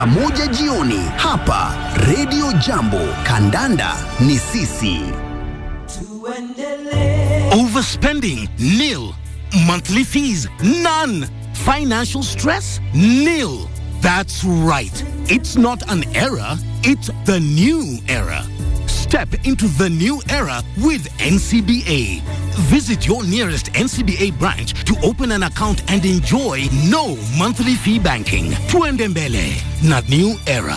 moja jioni hapa Radio Jambo. Kandanda ni sisi. Overspending? Nil. Monthly fees? None. Financial stress? Nil. That's right. It's not an era, it's the new era. Step into the new era with NCBA. Visit your nearest NCBA branch to open an account and enjoy no monthly fee banking. Tuendembele, not new era.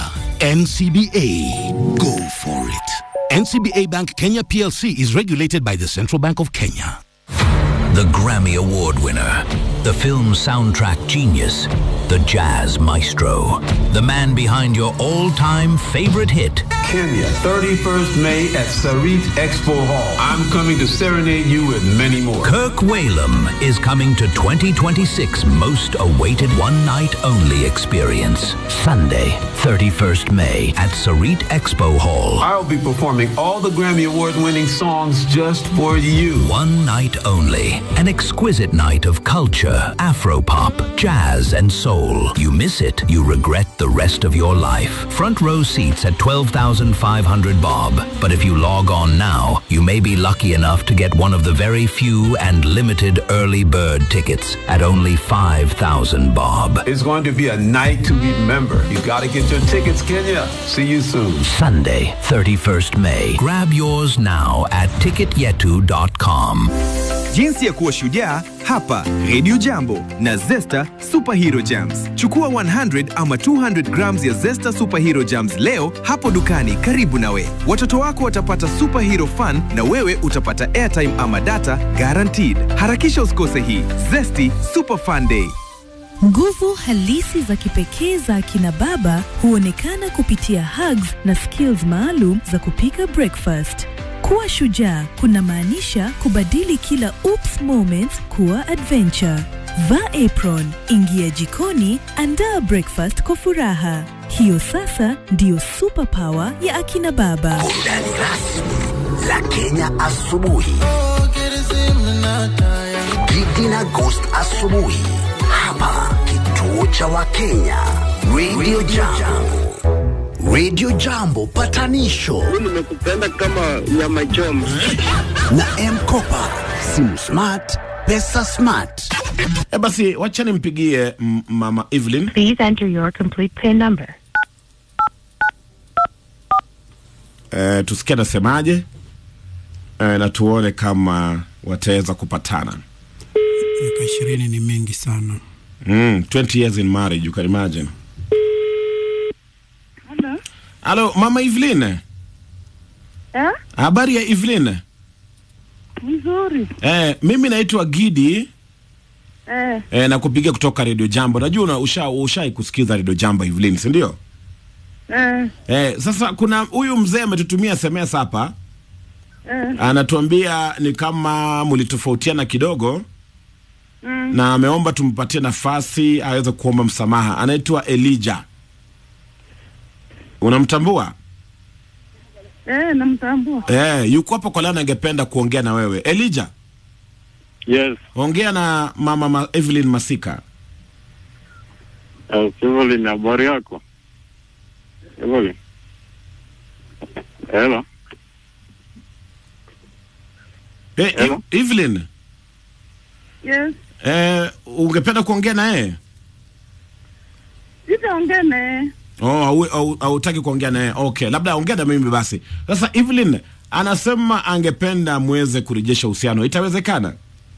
NCBA. Go for it. NCBA Bank Kenya PLC is regulated by the Central Bank of Kenya. The Grammy Award winner, the film soundtrack genius, the jazz maestro, the man behind your all time favorite hit. Kenya, 31st May at Sarit Expo Hall. I'm coming to serenade you with many more. Kirk Whalum is coming to 2026 most awaited one night only experience. Sunday, 31st May at Sarit Expo Hall. I'll be performing all the Grammy Award winning songs just for you. One night only. An exquisite night of culture, Afropop, jazz, and soul. You miss it, you regret the rest of your life. Front row seats at 12,500 bob. But if you log on now, you may be lucky enough to get one of the very few and limited early bird tickets at only 5,000 bob. It's going to be a night to remember. You gotta get your tickets, Kenya. See you soon. Sunday, 31st May. Grab yours now at ticketyetu.com. Jinsi ya kuwa shujaa hapa Radio Jambo na Zesta Superhero Jams. Chukua 100 ama 200 grams ya Zesta Superhero Jams leo hapo dukani karibu nawe. Watoto wako watapata superhero fun na wewe utapata airtime ama data guaranteed. Harakisha usikose hii Zesty Super Fun Day. Nguvu halisi za kipekee za akina baba huonekana kupitia hugs na skills maalum za kupika breakfast. Kuwa shujaa kunamaanisha kubadili kila oops moments kuwa adventure. Vaa apron, ingia jikoni, andaa breakfast kwa furaha. Hiyo sasa ndiyo superpower ya akina baba. Burudani rasmi la Kenya asubuhi. Gigi na Ghost asubuhi hapa kituo cha Wakenya Radio Jambo. Radio Jambo patanisho nimekupenda kama nyama choma. na M-Kopa, simu smart, pesa smart. E basi, wacha nimpigie m- mama Evelyn. Please enter your complete PIN number. E, tusikie anasemaje e, na tuone kama wataweza kupatana. miaka ishirini ni mingi sana. Mm, 20 years in marriage, you can imagine. Halo, mama Evelyn. Eh? Habari ya Evelyn? Mzuri. Eh, mimi naitwa Gidi Eh, eh, na kupiga kutoka Radio Jambo. Najua una usha ushai kusikiza Radio Jambo Evelyn, si ndio? eh, Eh, sasa kuna huyu mzee ametutumia SMS hapa. eh. Anatuambia ni kama mlitofautiana kidogo Mm. na ameomba tumpatie nafasi aweze kuomba msamaha. Anaitwa Elijah. Unamtambua? Eh, namtambua. Eh, yuko hapo kwa leo, angependa kuongea na wewe Elijah. Yes. Ongea na mama ma Evelyn Masika. Uh, Evelyn, habari yako? Evelyn. Hello. Eh, Hello? E- Evelyn, Yes. eh, ungependa kuongea na yeye? Sitaongea naye. Oh, au- au- hautaki kuongea naye. Okay, labda ongea na mimi basi. Sasa Evelyn anasema angependa muweze kurejesha uhusiano. Itawezekana?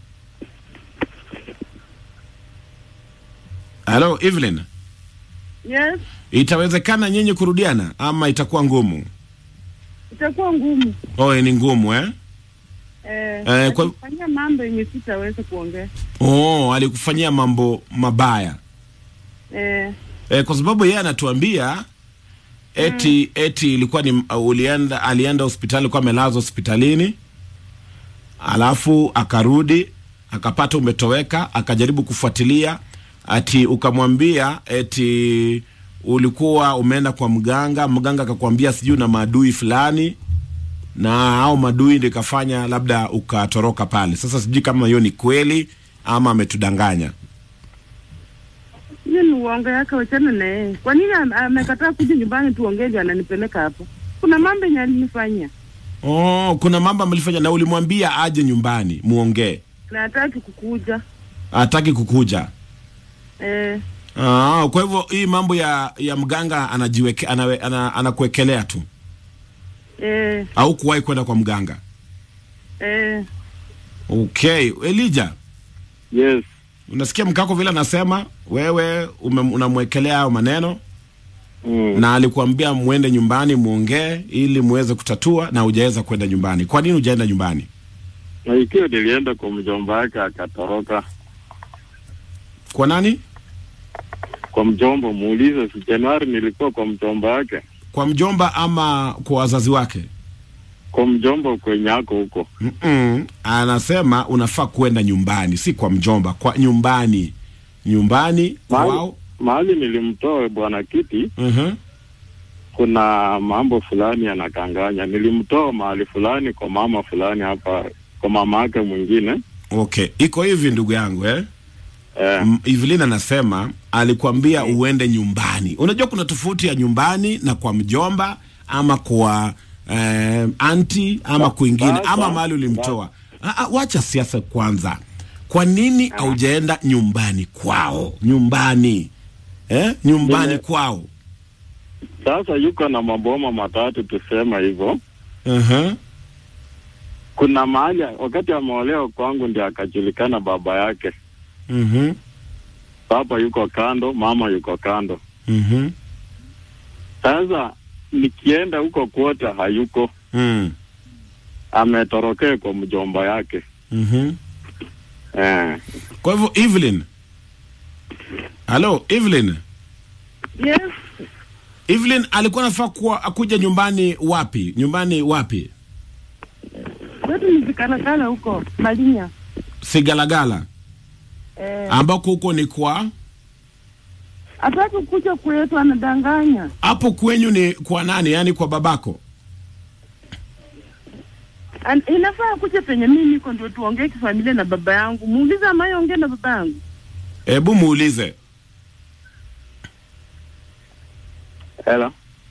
Halo Evelyn, Yes. itawezekana nyinyi kurudiana ama itakuwa ngumu? Itakuwa ngumu. Oh, ni ngumu eh? Eh, Eh, kwa- atakufanyia mambo yenye sitaweza kuongea. Oh, alikufanyia mambo mabaya. Eh, E, kwa sababu yeye anatuambia eti eti ilikuwa ni uh, ulienda alienda hospitali kwa amelazwa hospitalini alafu akarudi akapata umetoweka akajaribu kufuatilia ati ukamwambia eti ulikuwa umeenda kwa mganga mganga akakwambia sijui na maadui fulani na au madui ndio ikafanya labda ukatoroka pale sasa sijui kama hiyo ni kweli ama ametudanganya hiyo ni uongo yake, wachana na yeye. Kwa nini am- amekataa kuja nyumbani tuongee ndio ananipeleka hapo? Kuna mambo yenye alinifanyia Oh, kuna mambo mlifanya na ulimwambia aje nyumbani muongee. na hataki kukuja. Hataki kukuja. Eh, Ah, kwa hivyo hii mambo ya ya mganga anajiweke anawe, ana, anakuwekelea tu eh, au kuwahi kwenda kwa mganga. eh. Okay, Elijah, Yes. unasikia mkako vile anasema wewe ume- unamwekelea hayo maneno Mm. na alikuambia mwende nyumbani muongee ili muweze kutatua na hujaweza kwenda nyumbani. Kwa nini hujaenda nyumbani? Na ikiwa nilienda kwa mjomba wake akatoroka Kwa nani? kwa mjomba, muulize. Si Januari nilikuwa kwa mjomba wake, Kwa mjomba ama kwa wazazi wake? kwa mjomba kwenye ako huko. Mm-mm. Anasema unafaa kwenda nyumbani, si kwa mjomba, kwa nyumbani, nyumbani Mahali, kwao. mahali nilimtoa bwana Kiti, Mhm. kuna mambo fulani yanakanganya. Nilimtoa mahali fulani kwa mama fulani hapa, kwa mama yake mwingine Okay, iko hivi ndugu yangu eh? eh. M- Evelyn anasema alikwambia uende nyumbani. Unajua kuna tofauti ya nyumbani na kwa mjomba ama kwa eh, anti ama kwingine sasa- ama mahali ulimtoa. Ah, ah, wacha siasa kwanza. Kwa nini haujaenda nyumbani kwao? Nyumbani eh? Nyumbani Nime- kwao. Sasa yuko na maboma matatu, tusema hivyo. uh Kuna mahali wakati ameolewa kwangu ndio akajulikana baba yake. Mhm. Baba yuko kando, mama yuko kando. Mhm. Sasa nikienda huko kwote hayuko, Mm. ametorokea kwa mjomba yake Mhm. eh. Kwa hivyo Evelyn. Hello, Evelyn. Yes, Evelyn alikuwa anafaa kuwa akuja nyumbani wapi? Nyumbani wapi? kwetu ni vikalakala huko Malinya. Sigalagala Eh, ambako huko ni kwa hataki kuja kwetu, anadanganya. hapo kwenyu ni kwa nani? Yaani kwa babako? An, inafaa kuja penye mimi niko ndio tuongee kifamilia na baba yangu. Muulize amaye ongee na baba yangu. Hebu muulize. Hela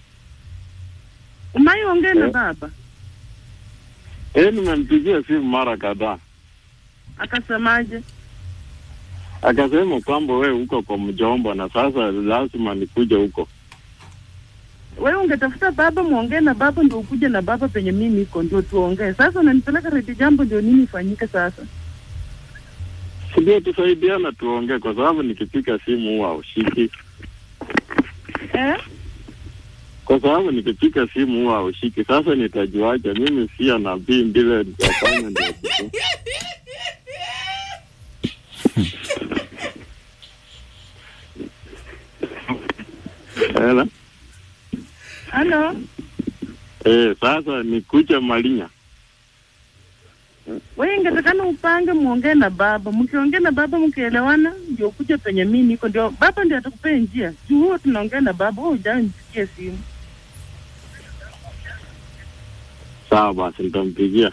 Umaye ongee na Eh. baba. eh, nimempigia simu mara kadhaa, Akasemaje? akasema kwamba we uko kwa mjomba na sasa lazima nikuje huko. Wewe ungetafuta baba muongee na baba ndio ukuje na baba penye mimi niko ndio tuongee. Sasa unanipeleka redi jambo ndio nini ifanyike sasa? Ndio tusaidiana tuongee, kwa sababu nikipiga simu huwa haushiki, Eh? kwa sababu nikipiga simu huwa haushiki. Sasa nitajuaje? Mimi sia nabii mbile nitafanya ndio kitu. Hela Halo? eh, sasa nikuje Malinya. Wewe ingetakana upange muongee na baba. Mkiongea na baba mkielewana ndio kuja penye mimi niko ndio baba ndio atakupea njia. Juu huo tunaongea na baba, wewe hujai nipigie simu. Sawa basi, nitampigia.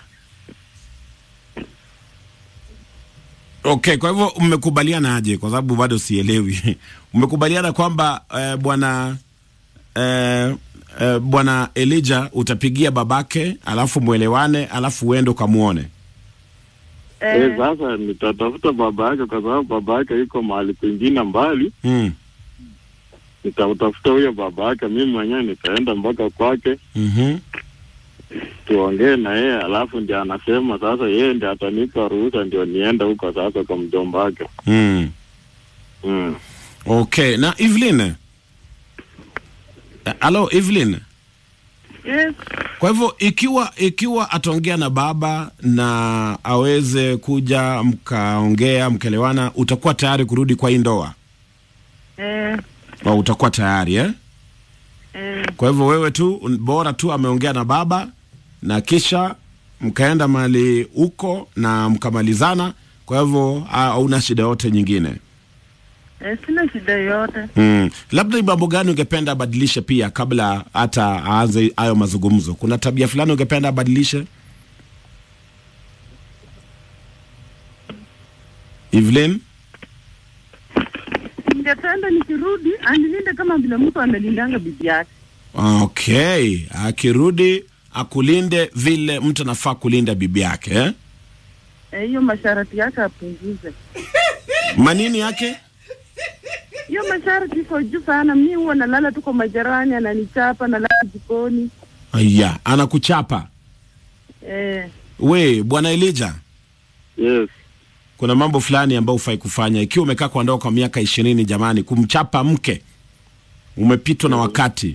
Okay, kwa hivyo mmekubaliana aje? Kwa sababu bado sielewi. mmekubaliana kwamba eh, bwana eh, eh, bwana Elijah utapigia babake alafu mwelewane alafu uende ukamuone. Eh, sasa nitatafuta baba yake kwa sababu baba yake yuko mahali kwingine mbali. Mm. Nitamtafuta huyo baba yake, mimi mwenyewe nitaenda mpaka kwake Mhm. tuongee na yeye, alafu ndio anasema sasa yeye ndio atanipa ruhusa ndio niende huko sasa kwa mjomba wake. Mm. Mm. Okay, na Evelyn. Eh, Hello Evelyn. Yes. Kwa hivyo ikiwa ikiwa ataongea na baba na aweze kuja mkaongea mkaelewana, utakuwa tayari kurudi kwa hii ndoa Eh, au utakuwa tayari eh? eh, Kwa hivyo wewe tu un- bora tu ameongea na baba na kisha mkaenda mahali huko na mkamalizana. Kwa hivyo ah, hauna shida yote nyingine. eh, sina shida yoyote. Mm. Labda ni mambo gani ungependa abadilishe pia kabla hata aanze hayo mazungumzo? Kuna tabia fulani ungependa abadilishe? Evelyn? ningependa nikirudi anilinde kama vile mtu analindanga bibi yake. Okay, akirudi akulinde vile mtu anafaa kulinda bibi yake eh? Eh, hiyo masharti yake apunguze. Manini yake? Hiyo masharti iko juu sana. Mi huwa nalala tu kwa majarani, ananichapa, nalala jikoni. Aya, anakuchapa Eh, we bwana Elija. Yes. Kuna mambo fulani ambayo hufai kufanya ikiwa umekaa kwa ndoa kwa miaka ishirini. Jamani, kumchapa mke umepitwa na wakati.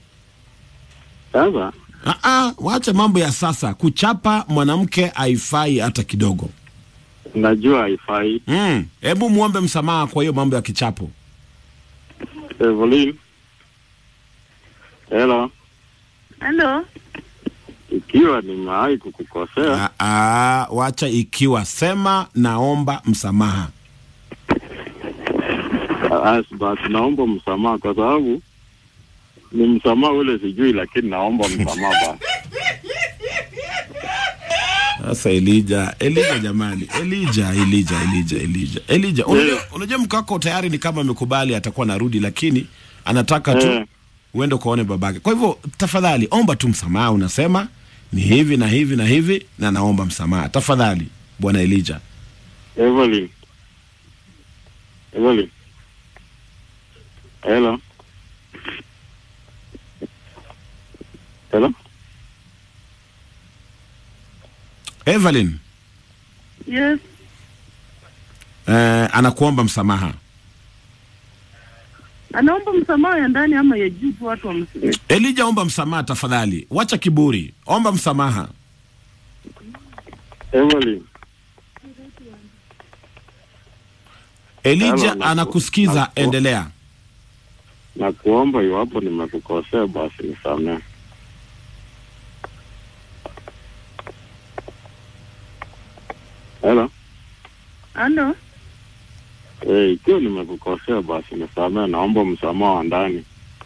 Sasa Ah, ah, wacha mambo ya sasa. Kuchapa mwanamke haifai hata kidogo. najua haifai. Mm, hebu muombe msamaha kwa hiyo mambo ya kichapo. Evelyn. Hello. halo. Ikiwa nimewahi kukukosea, Ah, ah, wacha ikiwa sema naomba msamaha. as basi naomba msamaha kwa sababu ni msamaha ule sijui, lakini naomba msamaha basi. Sasa Elija, Elija jamani, Elija, Elija, Elija, Elija, Elija. Unajua, unajua mke wako tayari ni kama amekubali atakuwa narudi, lakini anataka tu Eh. uende ukaone babake. Kwa hivyo tafadhali omba tu msamaha, unasema ni hivi na hivi na hivi na naomba msamaha tafadhali, bwana Elija. Evelyn. Evelyn. Hello. Hello. Evelyn Yes. eh, anakuomba msamaha. Anaomba msamaha ya ndani ama ya juu tu watu wamsikie. Elija, omba msamaha tafadhali, wacha kiburi, omba msamaha. Evelyn. Elija Hello, naku- anakusikiza, naku- endelea. Na kuomba iwapo nimekukosea basi nisamehe. Hello. Halo. Eh, ikiwa nimekukosea basi nisamehe, naomba msamaha wa ndani.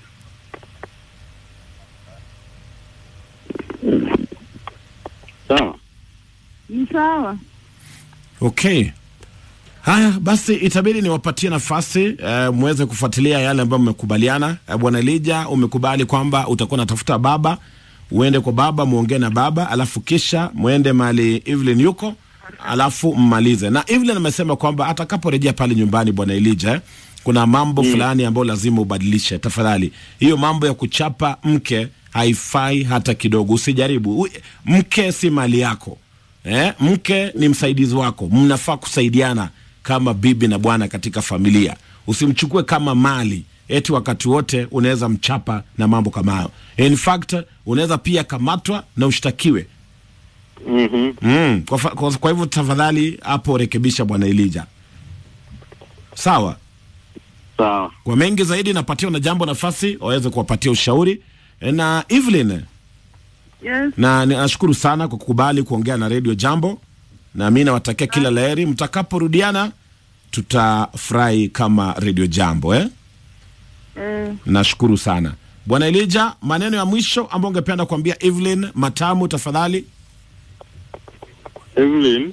Sawa. Ni sawa. Okay. Haya basi, itabidi niwapatie nafasi eh, muweze kufuatilia yale ambayo mmekubaliana. Eh, bwana Elija, umekubali kwamba utakuwa unatafuta baba, uende kwa baba, muongee na baba, alafu kisha muende mahali Evelyn yuko, alafu mmalize. Na Evelyn amesema kwamba atakaporejea pale nyumbani, bwana Elija, eh, kuna mambo fulani ambayo lazima ubadilishe. Tafadhali, hiyo mambo ya kuchapa mke haifai hata kidogo, usijaribu. U- Mke si mali yako. Eh, mke ni msaidizi wako, mnafaa kusaidiana kama bibi na bwana katika familia. Usimchukue kama mali eti wakati wote unaweza mchapa na mambo kama hayo. In fact unaweza pia kamatwa na ushtakiwe. Mhm. Mm, kwa, fa- kwa, kwa hivyo tafadhali hapo rekebisha bwana Elija. Sawa. Sawa. Kwa mengi zaidi napatiwa na jambo nafasi waweze kuwapatia ushauri E, na Evelyn Yes. na nashukuru sana kwa kukubali kuongea na redio Jambo, na mi nawatakia kila laheri. Mtakaporudiana tutafurahi kama redio Jambo eh? Eh, Nashukuru sana bwana Elija. Maneno ya mwisho ambayo ungependa kuambia Evelyn Matamu, tafadhali. Evelyn,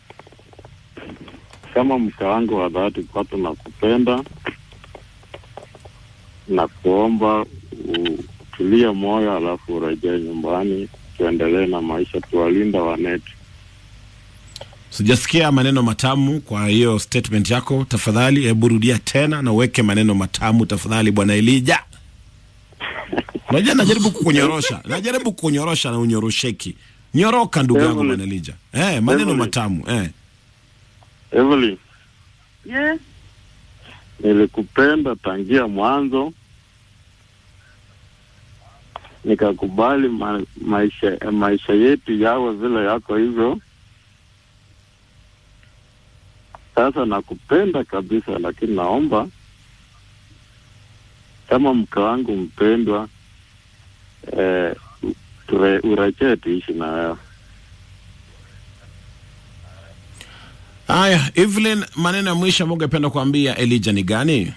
kama mke wangu wa dhati, kwa tunakupenda na kuomba utulie moyo, alafu urejee nyumbani, tuendelee na maisha, tuwalinda wanetu. Sijasikia maneno matamu kwa hiyo statement yako, tafadhali hebu rudia tena na uweke maneno matamu tafadhali, bwana Elija. Unajua najaribu kukunyorosha, najaribu kukunyorosha na unyorosheki. Nyoroka ndugu yangu Evelyn. bwana Elija. Eh, maneno Evelyn. matamu eh. Evelyn, yes. nilikupenda tangia mwanzo, nikakubali ma, maisha maisha yetu yawe vile yako hivyo. Sasa nakupenda kabisa, lakini naomba kama mke wangu mpendwa, eh, ture- urejee tuishi na wewe. Haya, Evelyn, maneno ya mwisho ambayo ungependa kuambia Elija ni gani?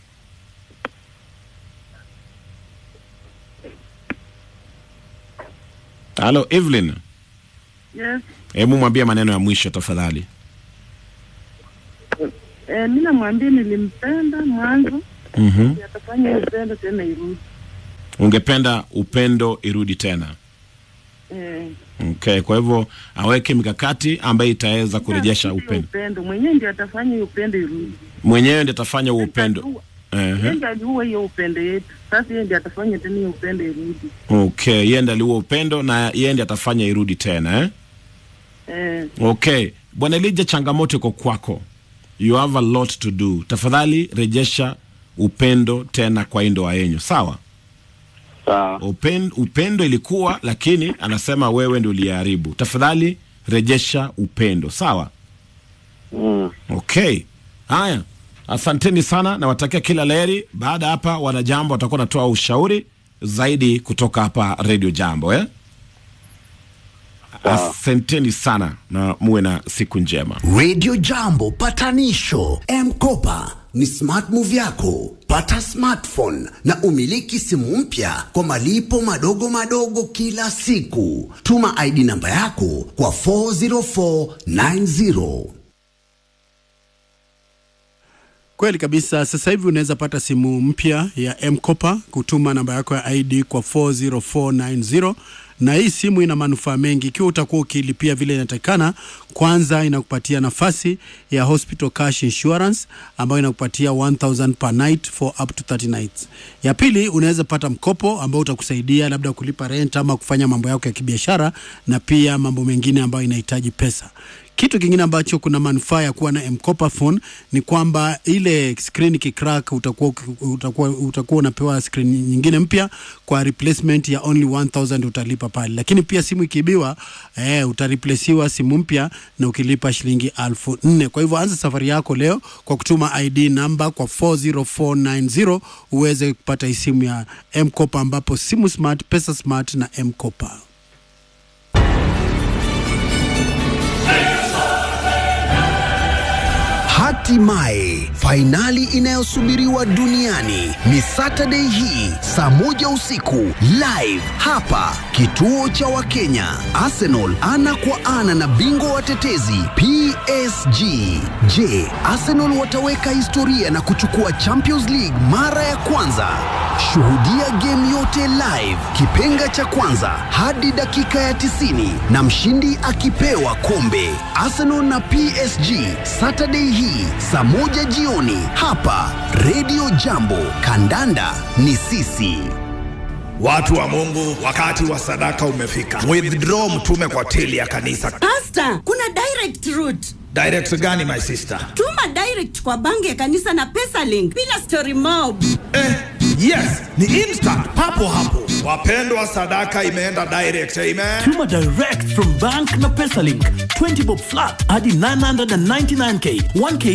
Halo Evelyn, Yes. hebu mwambie maneno ya mwisho tafadhali. Eh, mi namwambia nilimpenda mwanzo, Mhm. atafanya hiyo upendo tena irudi. Ungependa upendo irudi tena. Eh, Okay, kwa hivyo aweke mikakati ambayo itaweza kurejesha hiyo upendo. upendo mwenyewe ndio atafanya hiyo upendo irudi. Mwenyewe ndiye atafanya huo upendo. Yeye Ehe. ndio aliua hiyo upendo yetu, sasa yeye ndio atafanya tena hiyo upendo irudi. Okay, yeye ndiye aliua upendo na yeye ndiye atafanya irudi tena eh? Eh, Okay, bwana Elija, changamoto iko kwako, you have a lot to do. Tafadhali rejesha upendo tena kwa hii ndoa yenyu, sawa? Sawa. Upen, upendo ilikuwa, lakini anasema wewe ndio uliharibu. Tafadhali rejesha upendo, sawa? Mm. Okay, haya, asanteni sana, nawatakia kila laheri. Baada ya hapa, wanajambo watakuwa wanatoa ushauri zaidi kutoka hapa Radio Jambo eh? Asanteni sana na muwe na siku njema. Radio Jambo patanisho M-Kopa ni smart move yako. Pata smartphone na umiliki simu mpya kwa malipo madogo madogo kila siku. Tuma ID namba yako kwa 40490. Kweli kabisa. Sasa hivi unaweza pata simu mpya ya M-Kopa, kutuma namba yako ya ID kwa 40490 na hii simu ina manufaa mengi ikiwa utakuwa ukilipia vile inatakikana. Kwanza inakupatia nafasi ya hospital cash insurance ambayo inakupatia 1000 per night for up to 30 nights. Ya pili unaweza pata mkopo ambao utakusaidia labda kulipa rent ama kufanya mambo yako ya kibiashara na pia mambo mengine ambayo inahitaji pesa. Kitu kingine ambacho kuna manufaa ya kuwa na M-Kopa phone ni kwamba ile screen ikicrack utakuwa, utakuwa, utakuwa unapewa screen nyingine mpya kwa replacement ya only 1000 utalipa pale, lakini pia simu ikiibiwa eh, utareplesiwa simu mpya na ukilipa shilingi elfu nne. Kwa hivyo anza safari yako leo kwa kutuma ID namba kwa 40490 uweze kupata hii simu ya M-Kopa ambapo simu smart, pesa smart na M-Kopa. Hatimaye fainali inayosubiriwa duniani ni Saturday hii saa moja usiku live hapa kituo cha Wakenya. Arsenal ana kwa ana na bingwa watetezi PSG. Je, Arsenal wataweka historia na kuchukua Champions League mara ya kwanza? Shuhudia game yote live, kipenga cha kwanza hadi dakika ya 90 na mshindi akipewa kombe. Arsenal na PSG Saturday hii saa moja jioni hapa Radio Jambo. Kandanda ni sisi. Watu wa Mungu, wakati wa sadaka umefika. Withdraw mtume kwa tili ya kanisa. Pasta, kuna direct route. Direct gani my sister? Tuma direct kwa banki ya kanisa na PesaLink bila story mob. Eh, yes, ni instant papo hapo. Wapendwa, sadaka imeenda direct. Amen. Tuma direct from bank na PesaLink. 20 bob flat hadi 999k, 1k